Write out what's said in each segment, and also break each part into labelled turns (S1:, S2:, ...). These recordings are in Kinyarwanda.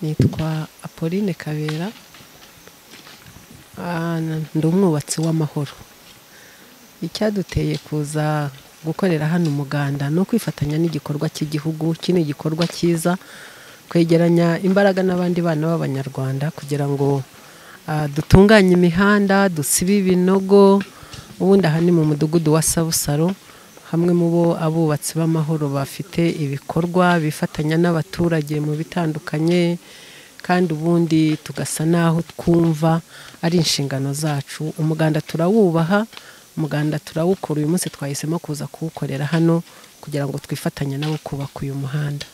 S1: nitwa apolline kabera Ah, ndi umwubatsi w'amahoro icyaduteye kuza gukorera hano umuganda ni ukwifatanya n'igikorwa cy'igihugu iki ni igikorwa cyiza kwegeranya imbaraga n'abandi bana b'abanyarwanda kugira ngo ah, dutunganye imihanda dusibe ibinogo ubundi aha ni mu mudugudu wa sabusaro hamwe mu bo abubatsi b'amahoro bafite ibikorwa bifatanya n'abaturage mu bitandukanye kandi ubundi tugasa n'aho twumva ari inshingano zacu umuganda turawubaha umuganda turawukora uyu munsi twahisemo kuza kuwukorera hano kugira ngo twifatanye nabo kubaka uyu muhanda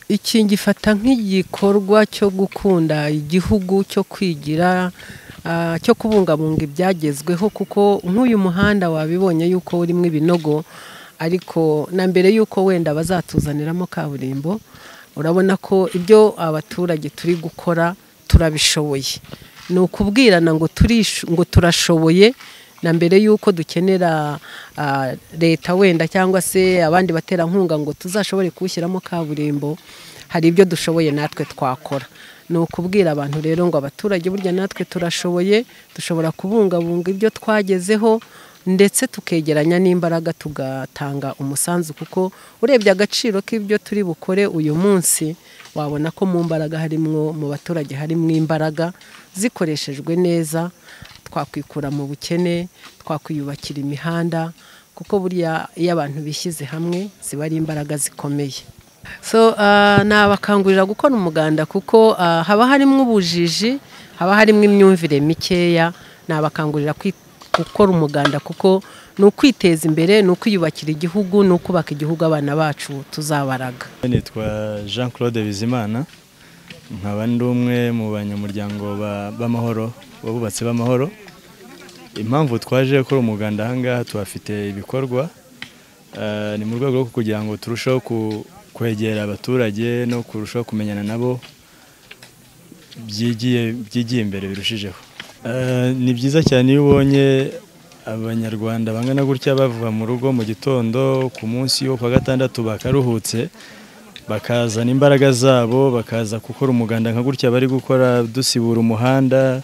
S1: iki ngifata nk'igikorwa cyo gukunda igihugu cyo kwigira ah, cyo kubungabunga ibyagezweho kuko nk'uyu muhanda wabibonye yuko urimo ibinogo ariko na mbere yuko wenda bazatuzaniramo kaburimbo urabona ko ibyo abaturage turi gukora turabishoboye ni ukubwirana ngo turish- ngo turashoboye na mbere yuko dukenera ah, leta wenda cyangwa se abandi baterankunga ngo tuzashobore kuwushyiramo kaburimbo hari ibyo dushoboye natwe twakora ni ukubwira abantu rero ngo abaturage burya natwe turashoboye dushobora kubungabunga ibyo twagezeho ndetse tukegeranya n'imbaraga tugatanga umusanzu kuko urebye agaciro k'ibyo turi bukore uyu munsi wabona ko mu mbaraga harimwo mu baturage harimo imbaraga zikoreshejwe neza twakwikura mu bukene twakwiyubakira imihanda kuko burya iyo abantu bishyize hamwe ziba ari imbaraga zikomeye so ah, nabakangurira gukora umuganda kuko ah, haba harimo ubujiji haba harimo imyumvire mikeya nabakangurira kwi- gukora umuganda kuko ni ukwiteza imbere ni ukwiyubakira igihugu ni ukubaka igihugu abana bacu tuzabaraga
S2: nitwa jean claude bizimana nkaba ndi umwe mu banyamuryango ba- b'amahoro babubatsi b'amahoro impamvu twaje gukora umuganda ahangaha tuhafite ibikorwa eh, ni mu rwego rwo kugira ngo turusheho ku- kwegera abaturage no kurushaho kumenyana nabo byigiye byigiye imbere birushijeho Eh, ni byiza cyane iyo ubonye abanyarwanda bangana gutya bava mu rugo mu gitondo ku munsi wo kwa gatandatu bakaruhutse bakazana imbaraga zabo bakaza gukora umuganda nka gutya bari gukora dusibura umuhanda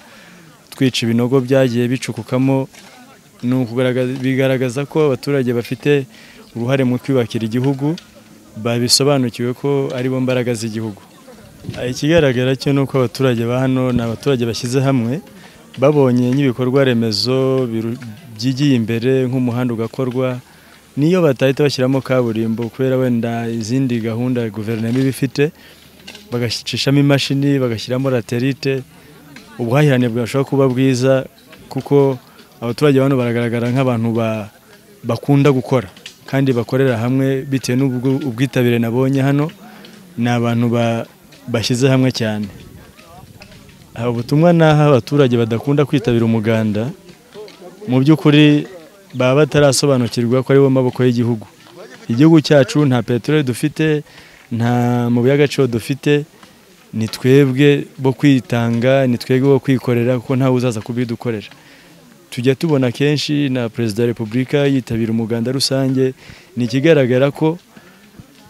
S2: twica ibinogo byagiye bicukukamo ni ukugaragaza- bigaragaza ko abaturage bafite uruhare mu kwiyubakira igihugu babisobanukiwe ko aribo mbaraga z'igihugu Ah, ikigaragara cyo ni uko abaturage ba hano ni abaturage bashyize hamwe babonye nk'ibikorwa remezo biru- byigiye imbere nk'umuhanda ugakorwa niyo batahita bashyiramo kaburimbo kubera wenda izindi gahunda guverinoma iba ifite bagacishamo imashini bagashyiramo laterite ubuhahirane bwashobora kuba bwiza kuko abaturage bano baragaragara nk'abantu ba- bakunda gukora kandi bakorera hamwe bitewe n'ubwo- ubwitabire nabonye hano ni abantu ba- bashyize hamwe cyane aha ubutumwa ni aho abaturage badakunda kwitabira umuganda mu by'ukuri baba batarasobanukirwa ko aribo maboko y'igihugu igihugu cyacu nta peteroli dufite nta mabuye y'agaciro dufite ni twebwe bo kwitanga ni twebwe bo kwikorera kuko ntawe uzaza kubidukorera tujya tubona kenshi na perezida wa repubulika yitabira umuganda rusange ni ikigaragara ko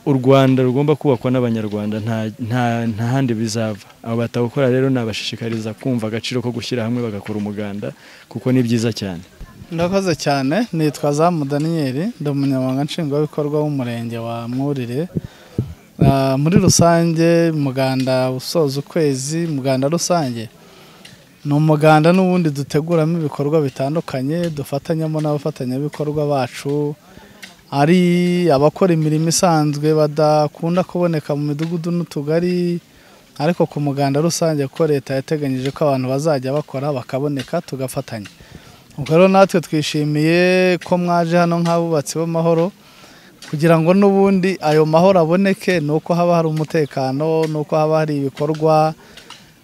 S2: u rwanda rugomba kubakwa n'abanyarwanda nta- nta- nta handi bizava abo batawukora rero nabashishikariza kumva agaciro ko gushyira hamwe bagakora umuganda kuko ni byiza cyane
S3: Ndakoze cyane nitwa Zamu Daniel ndi umunyamabanga nshingwabikorwa w'umurenge wa Mwurire Ah, muri rusange umuganda usoza ukwezi umuganda rusange ni umuganda n'ubundi duteguramo ibikorwa bitandukanye dufatanyamo n'abafatanyabikorwa bacu ari abakora imirimo isanzwe badakunda kuboneka mu midugudu n'utugari ariko ku muganda rusange ko leta yateganyije ko abantu bazajya bakora bakaboneka tugafatanya ubwo rero natwe twishimiye ko mwaje hano nk'abubatsi b'amahoro kugira ngo n'ubundi ayo mahoro aboneke ni uko haba hari umutekano ni uko haba hari ibikorwa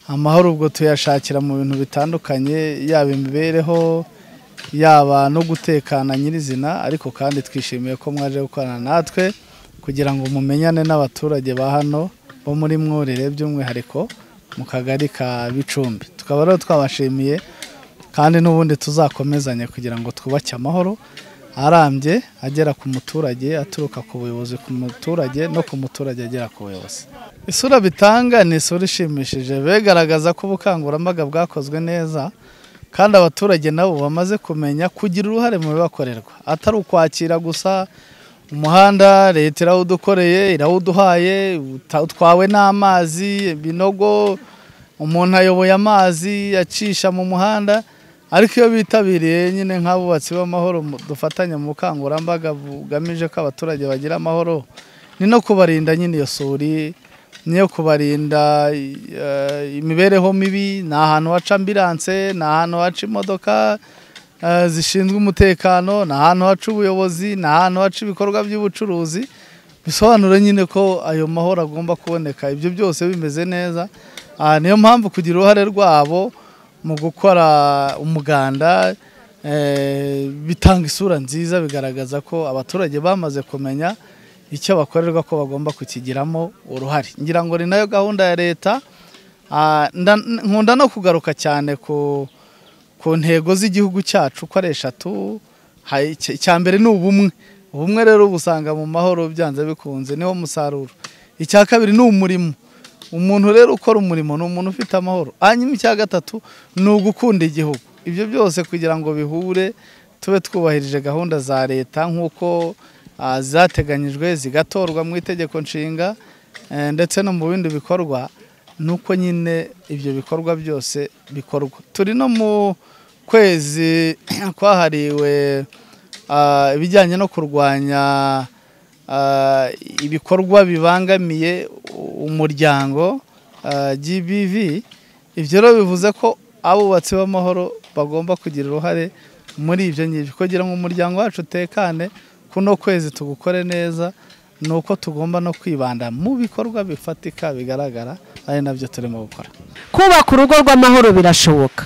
S3: amahoro ubwo tuyashakira mu bintu bitandukanye yaba imibereho yaba no gutekana nyirizina ariko kandi twishimiye ko mwaje gukorana natwe kugira ngo mumenyane n'abaturage ba hano bo muri mwurire by'umwihariko mu kagari ka bicumbi tukaba rero twabashimiye kandi n'ubundi tuzakomezanya kugira ngo twubake amahoro arambye agera ku muturage aturuka ku buyobozi ku muturage no ku muturage agera ku buyobozi isura bitanga ni isura ishimishije begaragaza ko ubukangurambaga bwakozwe neza kandi abaturage nabo bamaze kumenya kugira uruhare mu bibakorerwa atari ukwakira gusa umuhanda leta irawudukoreye irawuduhaye uta- utwawe n'amazi ibinogo umuntu ayoboye amazi acisha mu muhanda ariko iyo bitabiriye nyine nk'abubatsi b'amahoro mu- dufatanya mu bukangurambaga bugamije ko abaturage bagira amahoro ni no kubarinda nyine iyo suri ni iyo kubarinda eh, imibereho mibi ni ahantu haca ambiranse ni ahantu haca imodoka eh, zishinzwe umutekano ni ahantu haca ubuyobozi ni ahantu haca ibikorwa by'ubucuruzi bisobanura nyine ko ayo mahoro agomba kuboneka ibyo byose bimeze neza Ah, niyo mpamvu kugira uruhare rwabo mu gukora umuganda eh, bitanga isura nziza bigaragaza ko abaturage bamaze kumenya icyo bakorerwa ko bagomba kukigiramo uruhare ngira ngo ni nayo gahunda ya leta Ah, nda- nkunda no kugaruka cyane ku ku ntego z'igihugu cyacu uko ari eshatu ha- icya icya mbere ni ubumwe ubumwe rero ubusanga mu mahoro byanze bikunze niwo musaruro icya kabiri ni umurimo umuntu rero ukora umurimo ni umuntu ufite amahoro hanyuma icya gatatu ni ugukunda igihugu ibyo byose kugira ngo bihure tube twubahirije gahunda za leta nk'uko ah, zateganyijwe zigatorwa mu itegeko nshinga eh, ndetse no mu bindi bikorwa ni uko nyine ibyo bikorwa byose bikorwa turi no mu kwezi kwahariwe ah, ibijyanye no kurwanya ah, ibikorwa bibangamiye u- umuryango ah, GBV ibyo rero bivuze ko abubatsi b'amahoro bagomba kugira uruhare muri ibyo ngibyo kugira ngo umuryango wacu utekane kuno kwezi tugukore neza ni uko tugomba no kwibanda mu bikorwa bifatika bigaragara ari nabyo turimo gukora
S1: kubaka urugo rw'amahoro birashoboka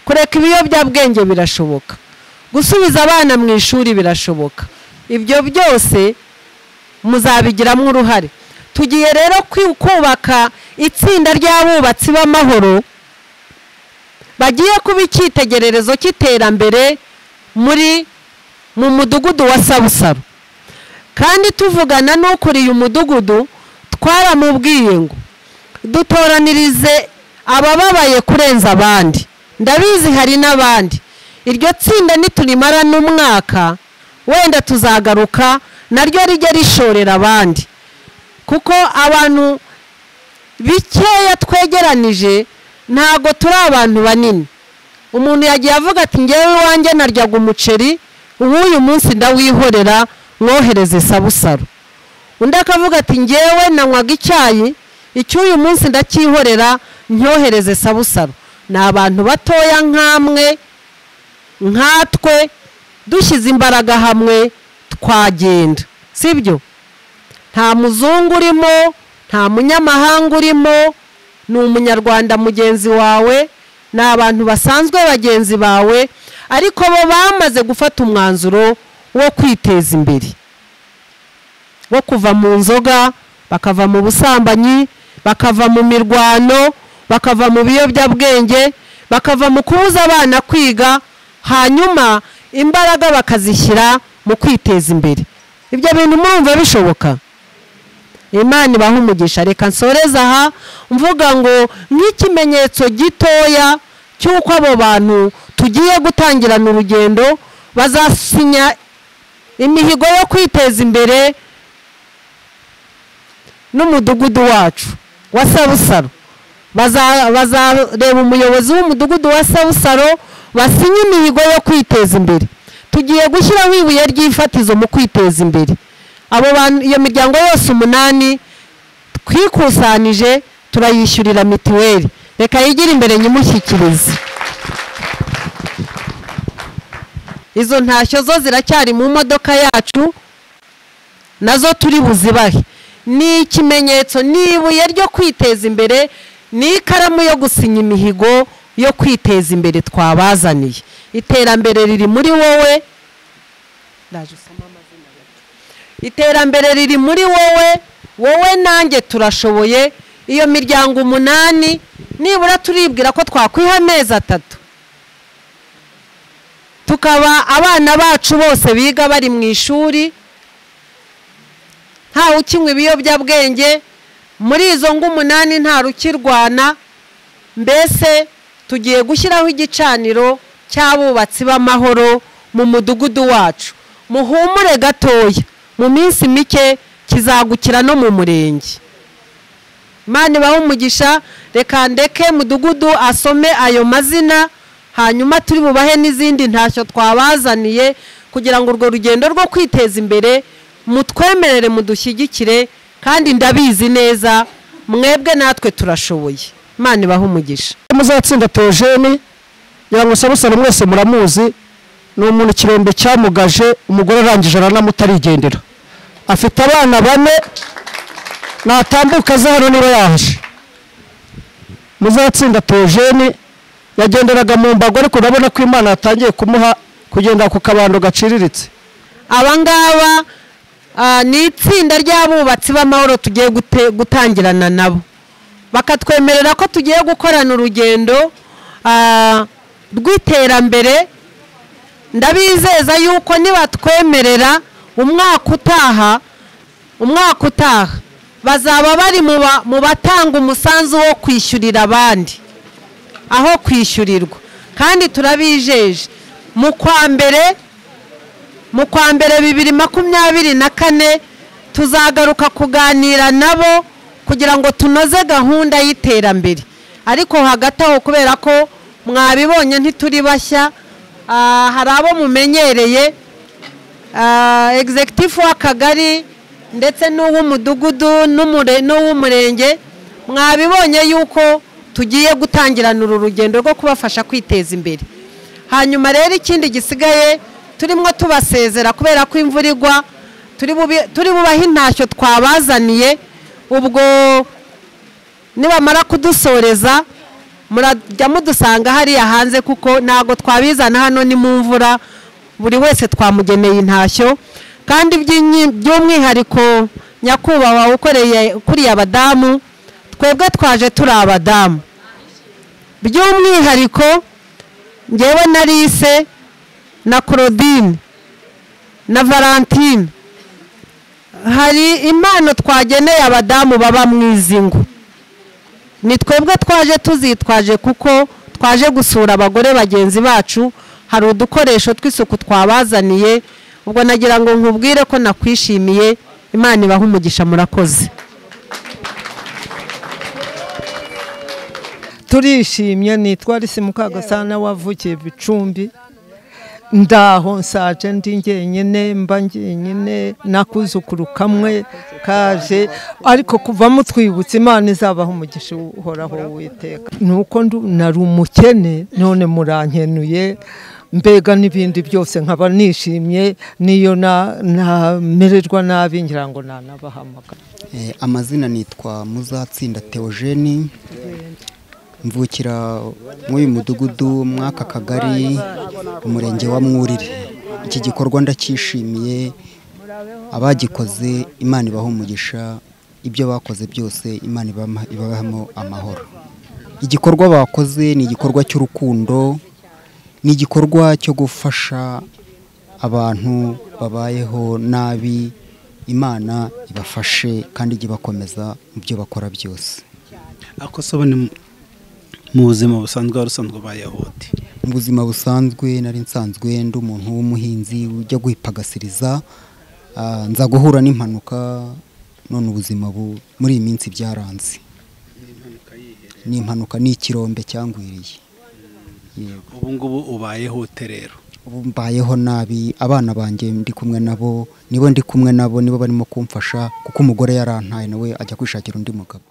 S1: kureka ibiyobyabwenge birashoboka gusubiza abana mu ishuri birashoboka ibyo byose muzabigiramo uruhare tugiye rero kwi- kubaka itsinda ry'abubatsi b'amahoro bagiye kuba icyitegererezo cy'iterambere muri mu mudugudu wa sabusabu kandi tuvugana n'ukuriye umudugudu twaramubwiye ngo dutoranirize abababaye kurenza abandi ndabizi hari n'abandi iryo tsinda niturimara n'umwaka wenda tuzagaruka naryo rijye rishorera abandi kuko abantu bikeya twegeranije ntabwo turi abantu banini umuntu yagiye avuga ati ngewe iwanjye naryaga umuceri uw'uyu munsi ndawihorera mwohereze sabusaro undi akavuga ati ngewe nanywaga icyayi icy'uyu munsi ndacyihorera ntyohereze sabusaro ni abantu batoya nk'amwe nkatwe dushyize imbaraga hamwe twagenda sibyo nta muzungu urimo nta munyamahanga urimo ni umunyarwanda mugenzi wawe ni abantu basanzwe bagenzi bawe ariko bo bamaze gufata umwanzuro wo kwiteza imbere bo kuva mu nzoga bakava mu busambanyi bakava mu mirwano bakava mu biyobyabwenge bakava mu kubuza abana kwiga hanyuma imbaraga bakazishyira mu kwiteza imbere ibyo bintu murumva bishoboka imana ibaha umugisha reka nsoreze aha mvuga ngo nk'ikimenyetso gitoya cy'uko abo bantu tugiye gutangirana urugendo bazasinya imihigo yo kwiteza imbere n'umudugudu wacu wa sabusaro Baza- bazareba umuyobozi w'umudugudu wa sabusaro basinye imihigo yo kwiteza imbere tugiye gushyiraho ibuye ry'ifatizo mu kwiteza imbere abo bantu iyo miryango yose umunani twikusanije turayishyurira mituweli reka yigire imbere nyimushyikirize izo ntashyo zo ziracyari mu modoka yacu nazo turi buzibahe ni ikimenyetso ni ibuye ryo kwiteza imbere ni ikaramu yo gusinya imihigo yo kwiteza imbere twabazaniye iterambere riri muri wowe ndaje usoma amazina gato. iterambere riri muri wowe wowe nanjye turashoboye iyo miryango umunani nibura turibwira ko twakwiha amezi atatu tukaba abana bacu bose biga bari mu ishuri ntawe ukinywa ibiyobyabwenge muri izo ngo umunani nta rukirwana mbese tugiye gushyiraho igicaniro cy'abubatsi b'amahoro mu mudugudu wacu muhumure gatoya mu minsi mike kizagukira no mu murenge Imana ibaho umugisha reka ndeke mudugudu asome ayo mazina hanyuma turi bubahe n'izindi ntashyo twabazaniye kugira ngo urwo rugendo rwo kwiteza imbere mutwemerere mudushyigikire kandi ndabizi neza mwebwe natwe turashoboye imana ibahe umugisha
S4: muzatsinda teogene ngo sabusana mwese muramuzi ni umuntu ikirombe cyamugaje umugore arangije aranamutarigendera afite abana bane natambuka aza hano niba yaje muzatsinda teogene yagenderaga mu mbago ariko urabona ko imana yatangiye kumuha kugenda ku kabando gaciriritse
S1: aba ngaba ah, ni itsinda ry'abubatsi b'amahoro tugiye gute- gutangirana nabo bakatwemerera ko tugiye gukorana urugendo ah, rw'iterambere ndabizeza yuko nibatwemerera umwaka utaha umwaka utaha bazaba bari mu ba- mu batanga umusanzu wo kwishyurira abandi aho kwishyurirwa kandi turabijeje mu kwa mbere mu kwa mbere bibiri makumyabiri na kane tuzagaruka kuganira nabo kugira ngo tunoze gahunda y'iterambere ariko hagati aho kubera ko mwabibonye ntituri bashya ah, hari abo mumenyereye ah, executive w'akagari ndetse n'uw'umudugudu n'umure- n'uw'umurenge mwabibonye yuko tugiye gutangirana uru rugendo rwo kubafasha kwiteza imbere hanyuma rero ikindi gisigaye turimo tubasezera kubera ko imvura igwa turi bubi- turi bubahe intashyo twabazaniye ubwo nibamara kudusoreza murajya mudusanga hariya hanze kuko ntabwo twabizana hano ni mu mvura buri wese twamugeneye intashyo kandi by'inyi- by'umwihariko nyakubahwa ukoreye ukuriye abadamu twebwe twaje turi abadamu by'umwihariko ngewe na lise na claudine na valentine hari impano twageneye abadamu baba mu izingo ni twebwe twaje tuzitwaje kuko twaje gusura abagore bagenzi bacu hari udukoresho tw'isuku twabazaniye ubwo nagira ngo nkubwire ko nakwishimiye imana ibahe umugisha murakoze
S5: turishimye nitwa Alice Mukagasana wavukiye Bicumbi ndaho nsaje ndi njyenyine mba njyenyine nakuzukuru kamwe kaje ariko kuva mutwibutsa imana izabaho umugisha uhoraho w'iteka ni uko ndu- nari umukene none murankenuye mbega n'ibindi byose nkaba nishimye n'iyo na- namererwa nabi ngira ngo nanabahamagara
S6: Eh, amazina nitwa muzatsinda teogeni mvukira mw'uyu mudugudu mw'aka kagari umurenge wa mwurire iki gikorwa ndacyishimiye abagikoze imana ibaha umugisha ibyo bakoze byose imana ibama- ibabahamo amahoro igikorwa bakoze ni igikorwa cy'urukundo ni igikorwa cyo gufasha abantu babayeho nabi imana ibafashe kandi ijye ibakomeza mu byo bakora byose
S7: ako soba ni mu- mu buzima busanzwe wari usanzwe ubayahudi
S6: mu buzima busanzwe nari nsanzwe ndi umuntu w'umuhinzi ujya guhipagasiriza ah, nza guhura n'impanuka none ubuzima bu- muri iyi minsi byaranze ni impanuka ni ikirombe cyangwiriye Yego.
S7: ubu ngubu ubayeho ute rero
S6: ubu mbayeho nabi abana banjye ndi kumwe nabo nibo ndi kumwe nabo nibo barimo kumfasha kuko umugore yarantaye nawe ajya kwishakira undi mugabo